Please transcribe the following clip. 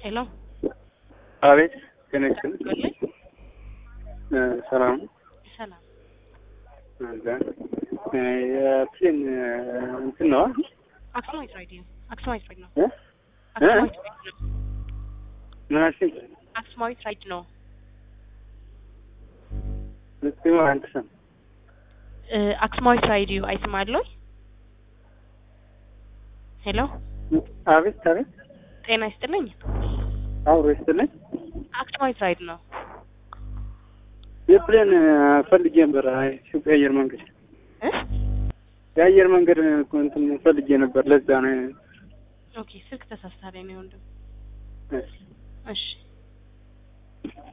ሄሎ አቤት ገነችን ጎልኝ ሰላም ሰላም የፕሌን እንትን ነው አክሱማይት ራይድ ነው አክሱማይት ራይድ ነው እ? አክሱማይት ራይድ ነው ምን አልሽኝ? አክሱማዊት ራይድ ነው ልትማ አንተ ሰም እ፣ አክሱማዊት ራይድ ዩ አይስማለሁ ሄሎ አቤት አቤት ጤና ይስጥልኝ አብሮ ይስጥልኝ። አክሱማዊት ራይድ ነው የፕሌን ፈልጌ ነበር። አይ ኢትዮጵያ አየር መንገድ እ? የአየር መንገድ እኮ እንትን ፈልጌ ነበር። ለዛ ነው ኦኬ ስልክ ተሳስታለኝ ነው ወንድም እሺ። እሺ